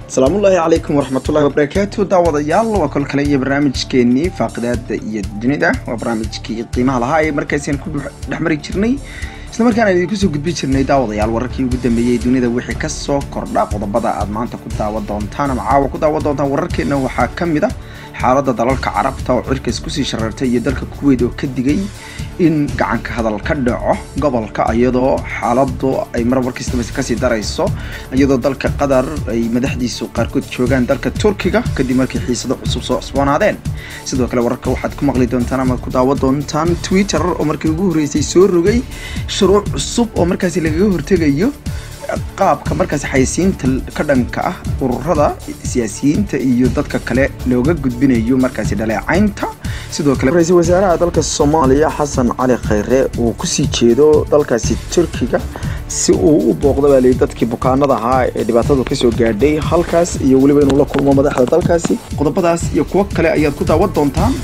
asalaamullaahi calaykum waraxmatullahi wabarakaatu daawadayaal waa kol kale iyo barnaamijkeenii faaqidaada iyo dunida waa barnaamijkii qiimaha lahaa ee markaasian ku dhexmari jirnay isla markaana idinku soo gudbi jirnay daawadayaal wararkii ugu dambeeyey dunida wixii kasoo kordha qodobada aad maanta ku daawan doontaan ama caawa ku daawan doontaan wararkeena waxaa ka mid a xaaladda dalalka carabta oo cirkaas kusii shareertay iyo dalka kuweyd oo ka digay in gacanka hadal ka dhaco gobolka iyadoo xaaladu ay mar warkiisaba kasii darayso iyadoo dalka qatar ay madaxdiisu qaarkood joogaan dalka turkiga kadib markii xiisado cusub soo cusboonaadeen sidoo kale wararka waxaad ku maqli doontaan ama ku daawan doontaan twitter oo markii ugu horreysay soo rogay shuruuc cusub oo markaasi lagaga hortegayo qaabka markaasi xayisiinta ka dhanka ah ururada siyaasiyiinta iyo dadka kale looga gudbinayo markaasi dhaleecaynta sidoo kale ra-iisul wasaaraha dalka soomaaliya xasan cali khayre uu kusii jeedo dalkaasi turkiga si uu u booqda baa lii dadkii bukaanada ahaa ee dhibaatadu kasoo gaadhay halkaas iyo weliba inuu la kulmo madaxda dalkaasi qodobadaas iyo kuwo kale ayaad ku daawan doontaan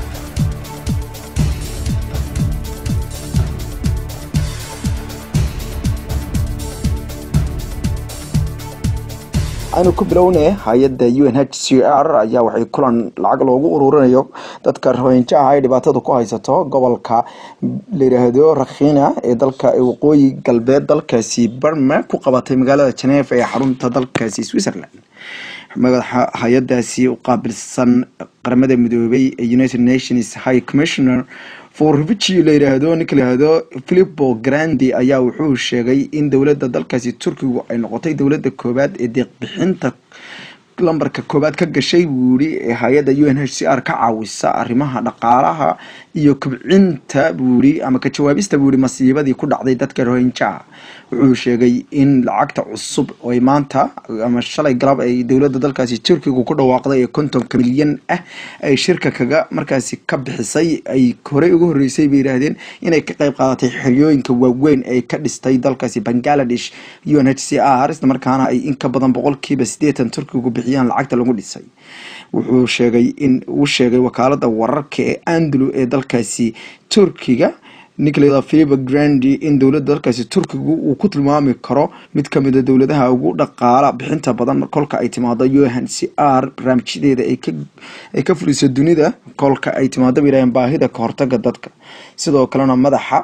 aynu ku bilowne hay-adda u n h c r ayaa waxay kulan lacag loogu ururinayo dadka rohinja ah ay dhibaatada ku haysato gobolka la yidhaahdo rakhina ee dalka waqooyi galbeed dalkaasi barma ku qabatay magaalada geneeva ee xarunta dalkaasi switzerland madaxa hay-adaasi u qaabilsan qaramada midoobay ee united nations high commissioner for refugee la yidhaahdo ninka layihahdo philipo grandi ayaa wuxuu sheegay in dowladda dalkaasi turkigu ay noqotay dowladda koowaad ee deeqbixinta lambarka koowaad ka gashay buu yihi ee hay-adda u n h c r ka caawisa arrimaha dhaqaalaha iyo kobcinta buu yihi ama ka jawaabista buu yihi masiibadii ku dhacday dadka rohinjaha wuxuu sheegay in lacagta cusub oy maanta ama shalay galab ay dowladda dalkaasi turkiga ku dhawaaqday ee kontonka milyan ah ay shirka kaga markaasi ka bixisay ay horey ugu horreysay bay yidhaahdeen inay ka qayb qaadatay xeryooyinka waaweyn ee ka dhistay dalkaasi bangaladesh u n h c r isla markaana ay in ka badan boqolkiiba siddeetan turkigu bixiyaan lacagta lagu dhisay wuxuu sheegay in uu sheegay wakaalada wararka ee andalo ee dalkaasi turkiga nicola philipo grandi in dowladda dalkaasi turkigu uu ku tilmaami karo mid kamid a dowladaha ugu dhaqaala bixinta badan kolka ay timaado u n c r barnaamijyadeeda ay ka fuliso dunida kolka ay timaado bay yidhahdeen baahida kahortaga dadka sidoo kalena madaxa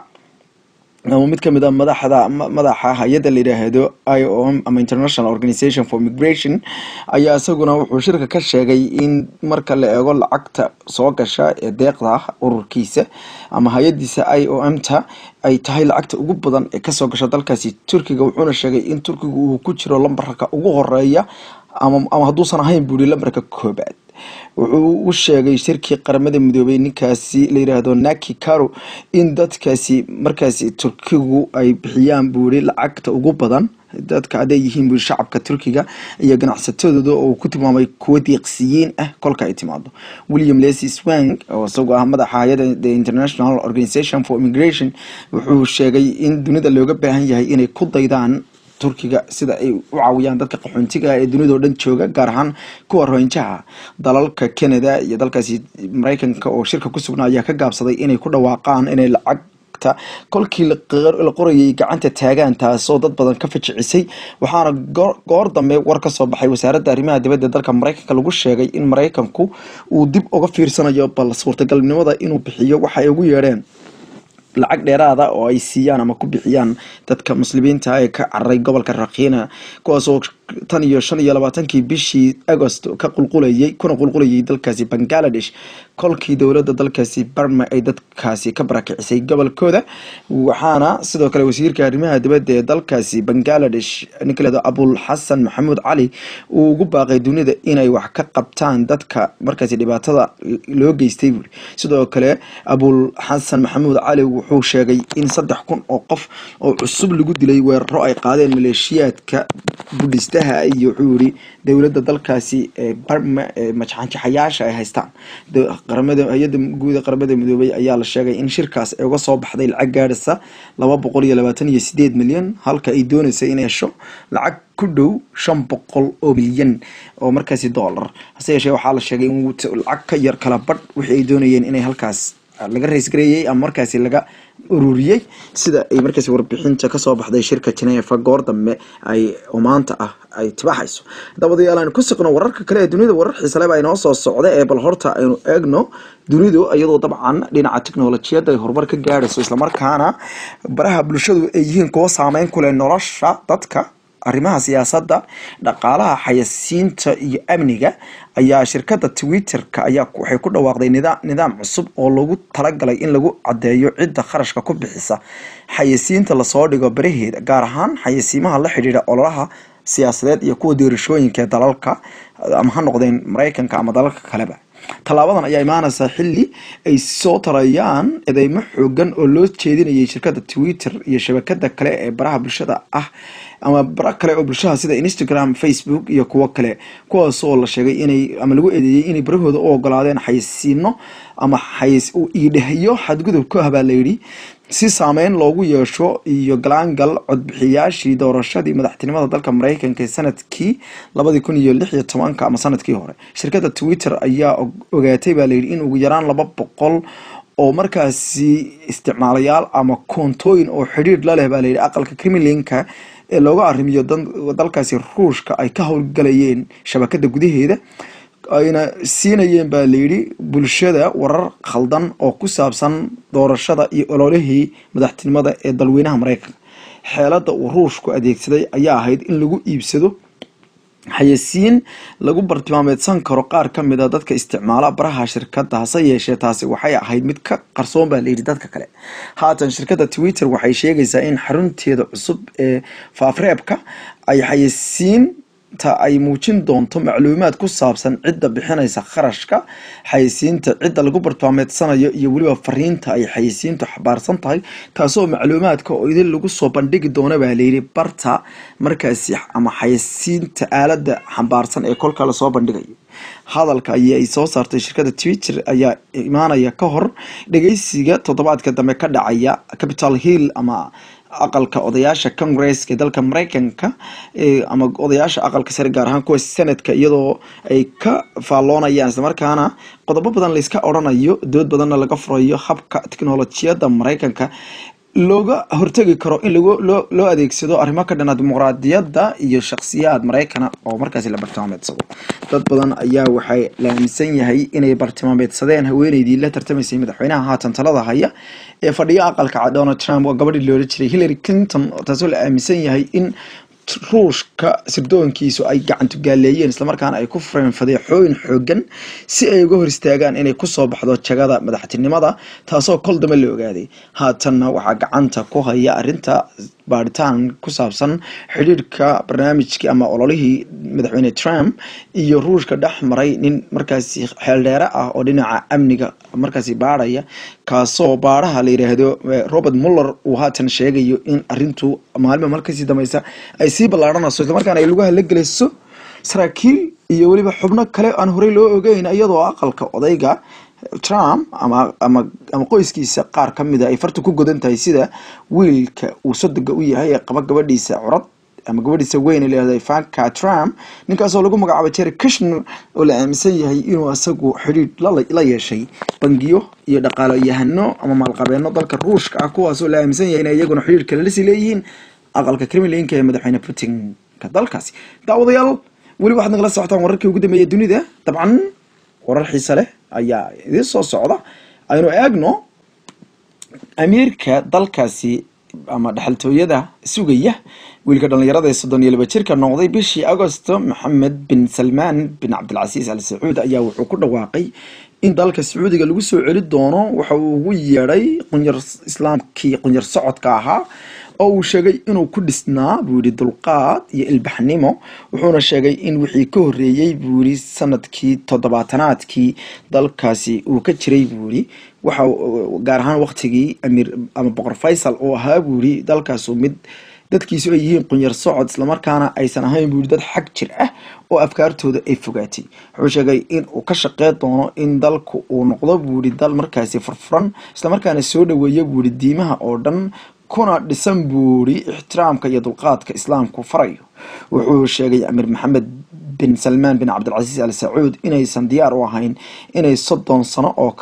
ama mid kamid a madaxda madaxa hay-adda la yidhaahdo i o m ama international organization for migration ayaa isaguna wuxuu shirka ka sheegay in marka la eego lacagta soo gasha ee deeqda ururkiisa ama hay-adiisa i o m ta ay tahay lacagta ugu badan ee kasoo gasha dalkaasi turkiga wuxuuna sheegay in turkiga uu ku jiro lambarka ugu horeeya ama hadduusan ahayn buu yihi lambarka koobaad wuxuu u sheegay shirkii qaramada midoobay ninkaasi la yidhaahdo naki caro in dadkaasi markaasi turkigu ay bixiyaan buu yihi lacagta ugu badan dadka hadday yihiin bui shacabka turkiga iyo ganacsatadooda oo ku tilmaamay kuwo deeqsiyiin ah kolka ay timaado william lesy swang oo isagoo ah madaxa hay-adda the international organization for immigration wuxuu sheegay in dunida looga baahan yahay inay ku daydaan turkiga sida ay u caawiyaan dadka qaxoontiga ee dunida oo dhan jooga gaar ahaan kuwa rohinjaha dalalka canada iyo dalkaasi mareykanka oo shirka ku sugnaa ayaa ka gaabsaday inay ku dhawaaqaan inay lacag kolkii la qorayay gacanta taagaan taasoo dad badan ka fajicisay waxaana goor dambe war ka soo baxay wasaaradda arrimaha dibadda dalka mareykanka lagu sheegay in mareykanku uu dib uga fiirsanayo bal suurtagalnimada inuu bixiyo waxa ay ugu yeedheen lacag dheeraada oo ay siiyaan ama ku bixiyaan dadka muslimiinta ee ka cararay gobolka rakhina kuwaasoo tan iyo shan iyo labaatankii bishii agost ka qulqulayay kuna qulqulayay dalkaasi bangaladesh kolkii dowladda dalkaasi barma ay dadkaasi ka barakicisay gobolkooda waxaana sidoo kale wasiirka arrimaha dibadda ee dalkaasi bangaladesh ninkaleedo abul xasan maxamuud cali uu ugu baaqay dunida inay wax ka qabtaan dadka markaasi dhibaatada loo geystay buuri sidoo kale abul xasan maxamuud cali wuxuu sheegay in saddex kun oo qof oo cusub lagu dilay weeraro ay qaadeen maleeshiyaadka budhistaha iyo wuxuu yiri dowladda dalkaasi ee barma ee majxanjaxayaasha ay haystaan qaramada hay-adda guuda qaramada midoobay ayaa la sheegay in shirkaas ay uga soo baxday lacag gaadhaysa laba boqol iyo labaatan iyo sideed milyan halka ay doonaysa inay hesho lacag ku dhow shan boqol oo milyan oo markaasi dollar hase yeeshee waxaa la sheegay in lacag ka yar kala badh wixii ay doonayeen inay halkaas laga raysgareeyey ama markaasi laga ururiyey sida ay markaasi warbixinta kasoo baxday shirka genefa goor dambe ay oo maanta ah ay tibaxayso dabadayaal aynu ku siqno wararka kale ee dunida warar xiisale baa inoo soo socda ee bal horta aynu eegno dunidu iyadoo dabcan dhinaca teknolojiyadda ay horumar ka gaadhayso islamarkaana baraha bulshadu ay yihiin kuwo saameyn ku leh nolosha dadka arrimaha siyaasadda dhaqaalaha xayasiinta iyo amniga ayaa shirkadda twitter-ka ayaa waxay ku dhawaaqday nidaam cusub oo lagu talagalay in lagu caddeeyo cidda kharashka ku bixisa xayasiinta lasoo dhigo baraheeda gaar ahaan xayasiimaha la xidhiidha ololaha siyaasadeed iyo kuwa doorashooyinka ee dalalka ama ha noqdeen maraykanka ama dalalka kaleba tallaabadan ayaa imaanaysaa xilli ay soo tarayaan edeymo xoogan oo loo jeedinayay shirkadda twitter iyo shabakada kale ee baraha bulshada ah ama bara kale oo bulshada sida instagram facebook iyo kuwo kale kuwaas oo la sheegay inay ama lagu eedeeyey inay barahooda u ogolaadeen xayasiino ama xayas iidhehyo xadgudub ku ah baa layidhi si saameyn loogu yeesho iyo galaangal codbixiyaashii doorashadii madaxtinimada dalka mareykanka ee sanadkii labadii kun iyo lix iyo tobanka ama sanadkii hore shirkadda twitter ayaa ogaatay baa layidhi in ugu yaraan laba boqol oo markaasi isticmaalayaal ama koontooyin oo xidhiidh la leh baa layidhi aqalka kremlinka ee looga arrimiyo dalkaasi ruushka ay ka howlgalayeen shabakada gudaheeda ayna siinayeen baa layidhi bulshada warar khaldan oo ku saabsan doorashada iyo ololihii madaxtinimada ee dalweynaha mareykanka xeelada uu ruushku adeegsaday ayaa ahayd in lagu iibsado xayasiin lagu bartilmaameedsan karo qaar ka mid a dadka isticmaala baraha shirkadda hase yeeshee taasi waxay ahayd mid ka qarsoon baa layidhi dadka kale haatan shirkadda twitter waxay sheegaysaa in xarunteeda cusub ee faafreebka ay xayasiin ta ay muujin doonto macluumaad ku saabsan cidda bixinaysa kharashka xayasiinta cidda lagu bartilmaameedsanayo iyo weliba fariinta ay xayasiintu xabaarsan tahay taasoo macluumaadka oo idin lagu soo bandhigi doono baa layidhi barta markaasi ama xayasiinta aaladda xambaarsan ee kolka lasoo bandhigayo hadalka ayay soo saartay shirkadda twitter ayaa imaanaya ka hor dhegeysiga toddobaadka dambe ka dhacaya capital hill ama aqalka odayaasha congresska ee dalka mareykanka ama odayaasha aqalka sare gaar ahaan kuwa senadka iyadoo ay ka faalloonayaan islamarkaana qodobo badan layska odrhanayo dood badanna laga furayo habka teknolojiyadda mareykanka looga hortegi karo in loo adeegsado arrimo ka dhana dimuqraadiyadda iyo shakhsiyaad maraykana oo markaasi la bartilmaameedsado dad badan ayaa waxay la aaminsan yahay inay bartilmaameedsadeen haweeneydii la tartamaysay madaxweynaha haatan talada haya ee fadhiyo aqalka donald trump oo gabadhii loola jiray hillary clinton taasoo la aaminsan yahay in ruushka sirdoonkiisu ay gacantugaaleeyeen islamarkaana ay ku fureen fadeexooyin xoogan si ay uga hor istaagaan inay kusoo baxdo jagada madaxtinimada taasoo kol dambe la ogaaday haatanna waxaa gacanta ku haya arinta baaritaan ku saabsan xidhiirhka barnaamijkii ama ololihii madaxweyne trump iyo ruushka dhex maray nin markaasi xeeldheere ah oo dhinaca amniga markaasi baarhaya kaasoo baaraha la yidhaahdo robert muller uu haatan sheegayo in arintu maalima markasii dambeysa ay sii ballaadhanayso islamarkaana ay lugaha la gelayso saraakiil iyo weliba xubno kale aan horey loo ogeyn iyadoo aqalka odayga trump ama ama ama qoyskiisa qaar ka mida ay farta ku godan tahay sida wiilka uu sodoga u yahay ee qaba gabadhiisa curad ama gabadhiisa weyn ee layihahdo ivanka trump ninkaasoo lagu magacaabo jerry kushner oo la aaminsan yahay inuu isagu xidhiidh la yeeshay bangiyo iyo dhaqaaloyahano ama maalqabeeno dalka ruushka ah kuwaasoo la aaminsan yahay inay iyaguna xidhiidh kale lasii leeyihiin aqalka kremlinka ee madaxweyne putinka dalkaasi daawadayaal weli waxaad nagala socotaan wararkii ugu dambeeya dunida dabcan warar xiise leh ayaa idiin soo socda aynu eegno amiirka dalkaasi ama dhexaltooyada sugaya wiilka dhallinyarada ee soddon iyo laba jirka noqday bishii agosto maxamed bin salmaan bin cabdilcasiis al sacuud ayaa wuxuu ku dhawaaqay in dalka sacuudiga lagu soo celi doono waxa uu ugu yeedhay qunyar islaamkii qunyar socodka ahaa oo uu sheegay inuu ku dhisnaa buu yihi dulqaad iyo ilbaxnimo wuxuuna sheegay in wixii ka horreeyey buu yihi sanadkii toddobaatanaadkii dalkaasi uu ka jiray buu yihi waxa gaar ahaan waqtigii amiir ama boqor faysal uu ahaa buu yihi dalkaasu mid dadkiisu ay yihiin qunyar socod islamarkaana aysan ahayn buu yihi dad xag jir ah oo afkaartooda ay fogaatay wuxuu sheegay in uu ka shaqeyn doono in dalku uu noqdo buu yihi dal markaasi furfuran islamarkaana soo dhaweeya buu yihi diimaha oo dhan kuna dhisan buuri ixtiraamka iyo dulqaadka islaamku farayo wuxuu sheegay amiir maxamed bin salmaan bin cabdilcasiis al sacuud inaysan diyaar u ahayn inay soddon sano oo kale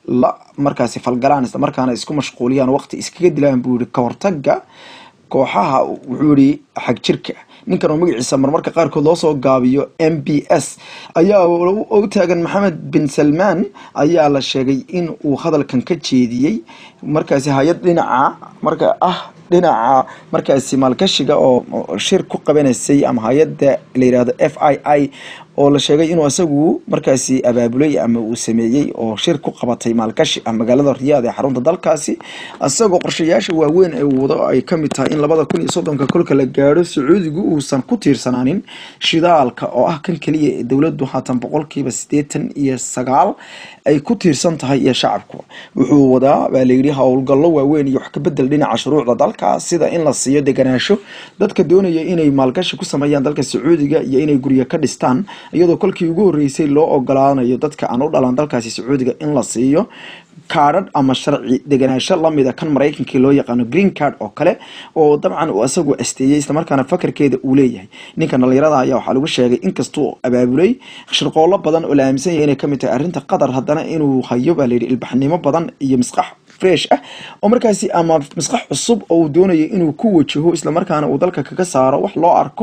la markaasi falgalaan isla markaana isku mashquuliyaan waqti iskaga dilaan buu yihi ka hortaga kooxaha wuxuu yihi xagjirka ninkan oo magaciisa marmarka qaarkood loo soo gaabiyo m b s ayaa u taagan maxamed bin salmaan ayaa la sheegay in uu hadalkan ka jeediyey markaasi hay-ad dhinaca marka ah dhinaca markaasi maalgashiga oo shir ku qabanaysay ama hay-adda la yihahdo f i i oo la sheegay inuu isagu markaasi abaabulay ama uu sameeyey oo shir ku qabatay maalgashi ah magaalada riyaad ee xarunta dalkaasi isagoo qorshayaasha waaweyn ee wado ay kamid tahay in labada kun iyo soddonka kolka la gaadho sacuudigu uusan ku tiirsanaanin shidaalka oo ah kan keliya ee dowladdu haatan boqolkiiba siddeetan iyo sagaal ay ku tiirsan tahay iyo shacabku wuxuu wadaa baa layidhi howlgallo waaweyn iyo wax kabedel dhinaca shuruucda dalka sida in la siiyo deganaansho dadka doonaya inay maalgashi ku sameeyaan dalka sacuudiga iyo inay guryo ka dhistaan iyadoo kolkii ugu horreysay loo ogolaanayo dadka aan u dhalan dalkaasi sacuudiga in la siiyo kaadhadh ama sharci deganaansho lamida kan maraykankii loo yaqaano green card oo kale oo dabcan uu isagu asteeyey islamarkaana fakarkeeda uu leeyahay ninka dhalinyarada ayaa waxaa lagu sheegay inkastuu abaabulay shirqoolo badan oo la aaminsan yahay inay kamid tahay arrinta qatar haddana inuu hayo baa layidhi ilbaxnimo badan iyo misqax fresh ah oo markaasi ama misqax cusub oo uu doonayo inuu ku wajaho islamarkaana uu dalka kaga saaro wax loo arko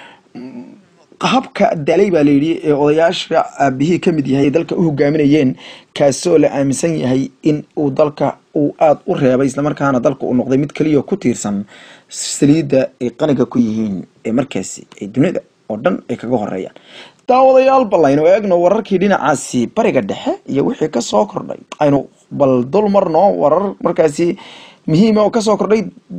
habka dalay baa layidhi ee odayaasha aabihii kamid yahay dalka u hogaaminayeen kaasoo la aaminsan yahay in uu dalka uu aada u reebay islamarkaana dalka uu noqday mid keliya ku tiirsan saliidda ay qaniga ku yihiin ee markaasi ee dunida oo dhan ay kaga horeeyaan daawadayaal bal aynu eegno wararkii dhinacaasi bariga dhexe iyo wixii kasoo kordhay aynu bal dul marno warar markaasi muhiima oo kasoo kordhay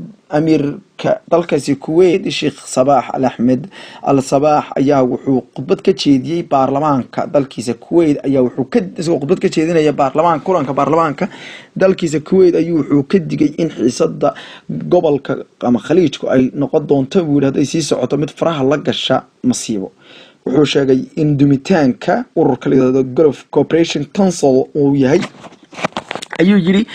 amiirka dalkaasi kuwait sheekh sabaax al axmed al sabaax ayaa wuxuu khudbad ka jeediyey baarlamaanka dalkiisa kuwait ayaa wuxuu ka isagoo khudbad ka jeedinaya baarlamaan kulanka baarlamaanka dalkiisa kuwait ayuu wuxuu ka digay in xiisada gobolka ama khaliijku ay noqon doonto buu yihi hadday sii socoto mid faraha la gasha masiibo wuxuu sheegay in dumitaanka ururka la yihahdo gulf corporation council uu yahay ayuu yidhi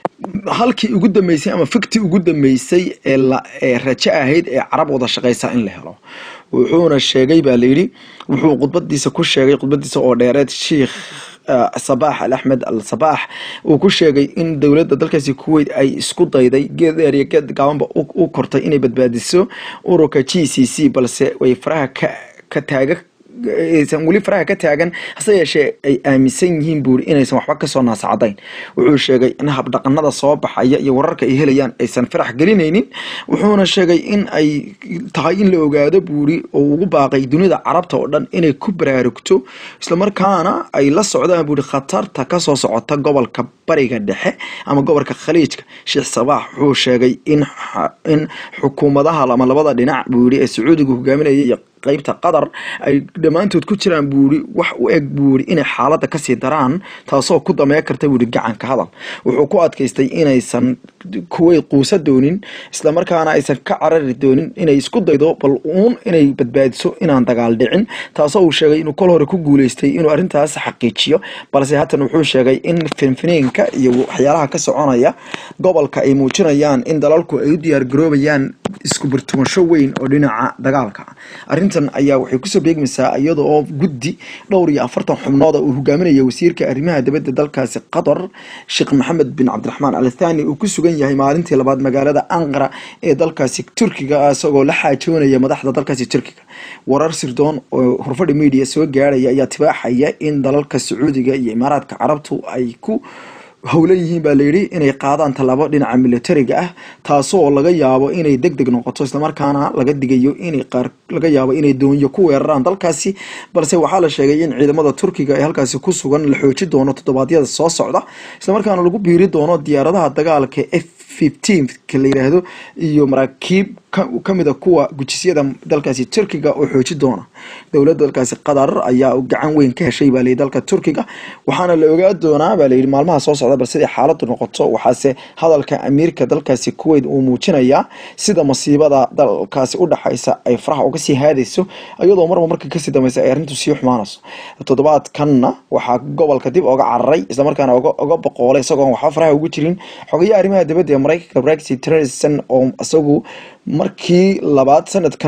halkii ugu dambeysay ama fikti ugu dambeysay ee rajo ahayd ee carab wada shaqeysa in la helo wuxuuna sheegay baa layidhi wuxuu khudbadiisa ku sheegay khudbadiisa oo dheereed sheikh sabaax al axmed al sabaax uu ku sheegay in dowladda dalkaasi kuwait ay isku dayday geed dheer iyo geed gaabanba u kortay inay badbaadiso ururka g c c balse way faraha ka ka taaga aysan weli faraha ka taagan hase yeeshee ay aaminsan yihiin buuri inaysan waxba kasoo naasacadayn wuxuu sheegay in habdhaqanada soo baxaya iyo wararka ay helayaan aysan farax gelinaynin wuxuuna sheegay in ay tahay in la ogaado buuri oo ugu baaqay dunida carabta oo dhan inay ku baraarugto islamarkaana ay la socdaan buuri khatarta kasoo socota gobolka bariga dhexe ama gobolka khaliijka sheekh sabaax wuxuu sheegay in in xukuumadaha ama labada dhinac buu yidhi ee sacuudiga hogaaminaya iyo qaybta qatar ay dhammaantood ku jiraan buuri wax u eg buuri inay xaaladda kasii daraan taasoo ku damee karta buuri gacanka hadal wuxuu ku adkaystay inaysan kuwait quusa doonin islamarkaana aysan ka carari doonin inay isku daydo bal uun inay badbaadiso inaan dagaal dhicin taasoo uu sheegay inuu kol hore ku guuleystay inuu arrintaas xaqiijiyo balse haatan wuxuu sheegay in finfiniinka iyo waxyaalaha ka soconaya gobolka ay muujinayaan in dalalku ay u diyaar garoobayaan isku birtumasho weyn oo dhinaca dagaalka arrintan ayaa waxay kusoo beegmaysaa iyada oo guddi dhowr iyo afartan xubnood uu hogaaminaya wasiirka arrimaha dibadda dalkaasi qatar sheekh maxamed bin cabdiraxmaan al thani uu ku sugan yahay maalintii labaad magaalada anqara ee dalkaasi turkiga isagoo la xaajoonaya madaxda dalkaasi turkiga warar sirdoon oo horfadhi media soo gaarhaya ayaa tibaaxaya in dalalka sacuudiga iyo imaaraadka carabtu ay ku howlan yihiin baa layidhi inay qaadaan tallaabo dhinaca militariga ah taasoo laga yaabo inay deg deg noqoto islamarkaana laga digayo inay qaar laga yaabo inay doonyo ku weeraraan dalkaasi balse waxaa la sheegay in ciidamada turkiga ee halkaasi ku sugan la xooji doono toddobaadyada soo socda islamarkaana lagu biiri doono diyaaradaha dagaalka f fifteen ka la yiraahdo iyo maraakiib kamid a kuwa gujisyada dalkaasi turkiga oo xooji doona dowladda dalkaasi qatar ayaa gacan weyn ka heshay baa layidhi dalka turkiga waxaana la ogaa doonaa baa layidhi maalmaha soo socda bal siday xaaladdu noqoto waxaase hadalka amiirka dalkaasi kuwait uu muujinayaa sida masiibada dalkaasi u dhaxaysa ay faraha uga sii haadayso iyadoo marba marka kasii dambeysa ay arrintu sii xumaanayso toddobaadkanna waxaa gobolka dib oga cararay islamarkaana oga boqoolay isagoon waxba faraha ugu jirin xogayaha arrimaha dibadda ee maraykanka brexit tillerson oo isagu markii labaad sanadkan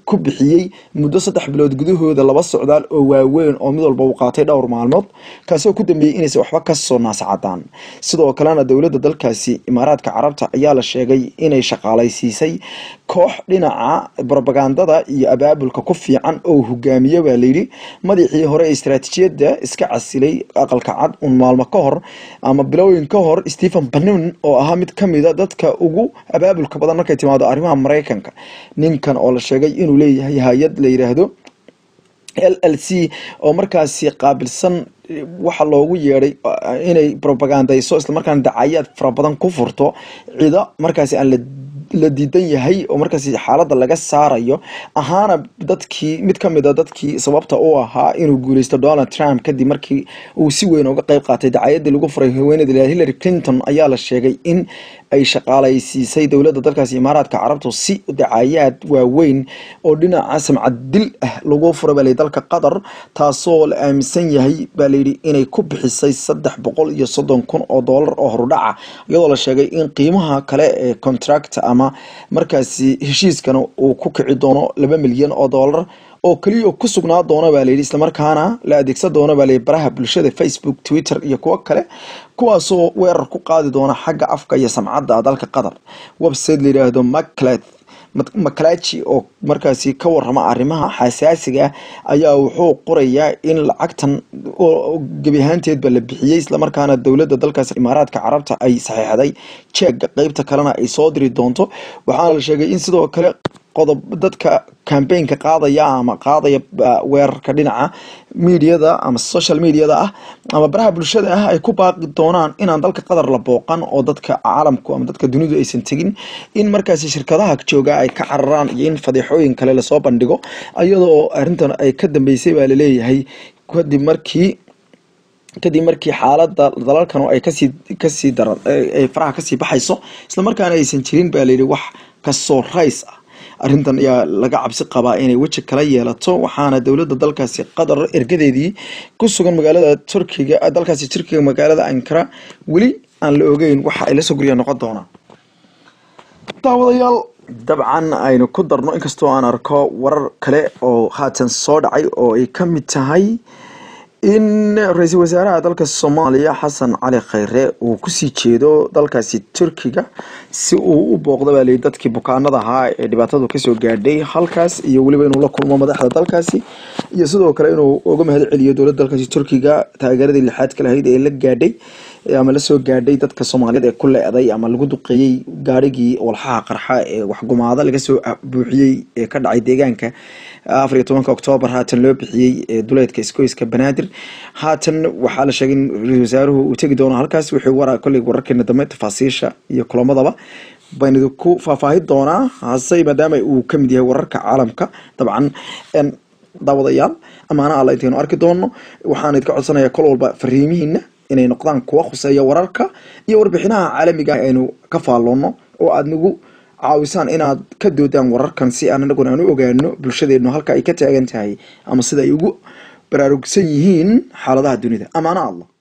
ku bixiyey muddo saddex bilood gudahooda laba socdaal oo waaweyn oo mid walba uu qaatay dhowr maalmood kaasoo ku dambeeyey inaysan waxba kasoo naascadaan sidoo kalena dowladda dalkaasi imaaraadka carabta ayaa la sheegay inay shaqaalaysiisay koox dhinaca brobagandada iyo abaabulka ku fiican oo hogaamiye baa layidhi madaxii hore ee istaraatiijiyadda iska casilay aqalka cad un maalmo ka hor ama bilooyin ka hor stephen banon oo ahaa mid ka mida dadka ugu abaabulka badan markay timaado arrimaha maraykanka ninkan oo la sheegay inuu leeyahay hay-ad la yidhaahdo l l c oo markaasi qaabilsan waxa loogu yeedhay inay probagandayso islamarkaana dacayaad fara badan ku furto cido markaasi aan la la diidan yahay oo markaasi xaaladda laga saarayo ahaana dadkii mid ka mid a dadkii sababta u ahaa inuu guuleysto donald trump kadib markii uu si weyn uga qeyb qaatay dacayaddii lagu furay haweeneyda hillary clinton ayaa la sheegay in ay shaqaalaysiisay dowladda dalkaasi imaaraadka carabtu si dacayaad waaweyn oo dhinaca samcad dil ah lagu fura baa layidhi dalka qatar taasoo la aaminsan yahay baa layidhi inay ku bixisay saddex boqol iyo soddon kun oo doolar oo horudhaca iyadoo la sheegay in qiimaha kale ee contract ama markaasi heshiiskana uu ku kici doono laba milyan oo doolar oo keliya ku sugnaa doona baa layidhi islamarkaana la adeegsan doona baa layidhi baraha bulshada facebook twitter iyo kuwo kale kuwaasoo weerar ku qaadi doona xagga afka iyo samcadda dalka qatar website la yidhaahdo maclet maclachi oo markaasi ka warrama arrimaha xasaasiga ayaa wuxuu qorayaa in lacagtan gebi ahaanteedba la bixiyey islamarkaana dowladda dalkaasi imaaraadka carabta ay saxiixday jeega qeybta kalena ay soo diri doonto waxaana la sheegay in sidoo kale qodob dadka cambaynka qaadaya ama qaadaya weerarka dhinaca mediada ama social mediada ah ama baraha bulshada ah ay ku baaqi doonaan inaan dalka qatar la booqan oo dadka caalamku ama dadka dunidu aysan tegin in markaasi shirkadaha jooga ay ka cararaan iyo in fadeexooyin kale lasoo bandhigo iyadoo arrintan ay ka dambeysay baa laleeyahay kadib markii kadib markii xaaladda dalalkan ay kasii kasii dara ay faraha kasii baxayso islamarkaana aysan jirin baa layidhi wax kasoo rays ah arrintan ayaa laga cabsi qabaa inay weji kala yeelato waxaana dowladda dalkaasi qatar ergadeedii ku sugan magaalada turkiga dalkaasi turkiga magaalada ankara weli aan la ogeyn waxa ay lasoo guryaa noqon doonaan daawadayaal dabcan aynu ku darno inkastoo aan arko warar kale oo haatan soo dhacay oo ay ka mid tahay in ra-iisul wasaaraha dalka soomaaliya xasan cali khayre uu kusii jeedo dalkaasi turkiga si uu u booqda baa layidhi dadkii bukaanada ahaa ee dhibaatadu kasoo gaadhay halkaas iyo weliba inuu la kulmo madaxda dalkaasi iyo sidoo kale inuu uga mahad celiyo dowladda dalkaasi turkiga taageeradii lixaad ka lahayd ee la gaadhay ama lasoo gaadhay dadka soomaaliyeed ee ku le-day ama lagu duqeeyey gaarigii walxaha qarxa ee waxgumaada laga soo buuxiyey ee ka dhacay deegaanka afar iyo tobanka oktoobar haatan loo bixiyey duleedka iskoyska banaadir haatan waxaa la sheegay in ra-isul wasaaruhu uu tegi doono halkaas wuxuu wara kolley wararkeena dambe tafaasiisha iyo kulamadaba baynu idinku faahfaahin doonaa hase maadaama uu kamid yahay wararka caalamka dabcan daawadayaal amaana alla intaynu arki doono waxaan idinka codsanayaa kol walba fariimihiina inay noqdaan kuwa khuseeya wararka iyo warbixinaha caalamiga ah aynu ka faalloonno oo aada nagu caawisaan inaad ka doodaan wararkan si aan anaguna aan u ogaano bulshadeenu halka ay ka taagan tahay ama sida ay ugu baraarugsan yihiin xaaladaha dunida amaana allah